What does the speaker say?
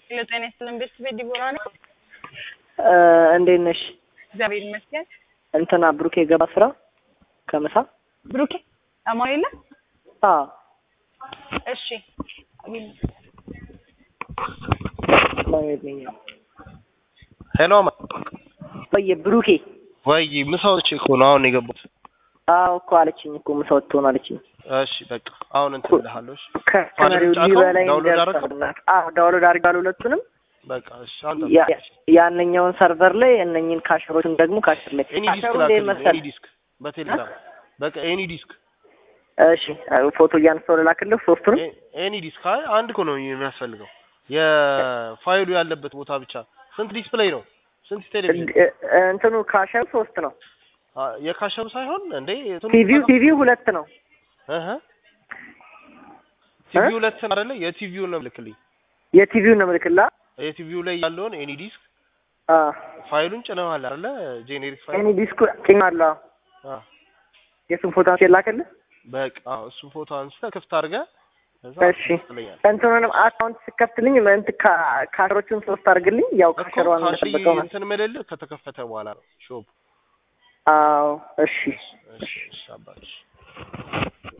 ለጤና ይስጥልን ቤተሰብ ዲቦራ ነኝ። እንዴት ነሽ? እግዚአብሔር ይመስገን። እንትና ብሩኬ ገባ ስራ ከምሳ ብሩኬ አማን የለ አዎ እሺ ማየት ነኝ ሄሎ ወይ ብሩኬ ወይ ምሳዎች እኮ ነው አሁን የገቡት። አዎ እኮ አለችኝ እኮ ምሳ ወጥቶን አለችኝ እሺ በቃ አሁን እንትን እልሃለሁ። እሺ ከመሪው ጫካው ሊበላኝ ዳውንሎድ ደርሷል። አዎ ዳውንሎድ አድርጋለሁ ሁለቱንም በቃ እሺ አሁን ያ- ያንኛውን ሰርቨር ላይ እነኝን ካሸሮችን ደግሞ ካሸር ላይ ኤኒ ዲስክ ካሸሩ ላይ ላክልኝ። መሰል ኤኒ ዲስክ በቴሌግራም በቃ ኤኒ ዲስክ እሺ ፎቶ እያነሳሁ ልላክልህ ሶስቱንም ኤ- ኤኒ ዲስክ አይ አንድ እኮ ነው የሚያስፈልገው የፋይሉ ያለበት ቦታ ብቻ። ስንት ዲስፕሌይ ነው? ስንት ቴሌቪዥን? እ- እ- እንትኑ ካሸሩ ሶስት ነው አ፣ የካሸሩ ሳይሆን እንዴ እንትኑ ቲቪው ቲቪው ሁለት ነው እህ ቲቪው ሁለት ነው አይደለ? የቲቪው ነው ልክልኝ። የቲቪው ነው ምልክላ የቲቪው ላይ ያለውን ኤኒ ዲስክ አ ፋይሉን ጭነዋል አይደለ? ጄኔሪክ ፋይል እኔ ዲስኩ ጭኛለሁ አ የሱን ፎቶ አንስቼ ላክልህ በቃ አዎ፣ እሱን ፎቶ አንስተህ ክፍት አድርገህ ከዛ እሺ ትለኛለህ። እንትኑንም አካውንት ስከፍትልኝ እንት ካ- ካሸሮቹን ሶስት አድርግልኝ ያው እኮ ካሸሯን ካሽ እንደጠበቀው ነው እንትን ምልልህ ከተከፈተ በኋላ ነው ሾፕ። አዎ እሺ እሺ እሺ አባትሽ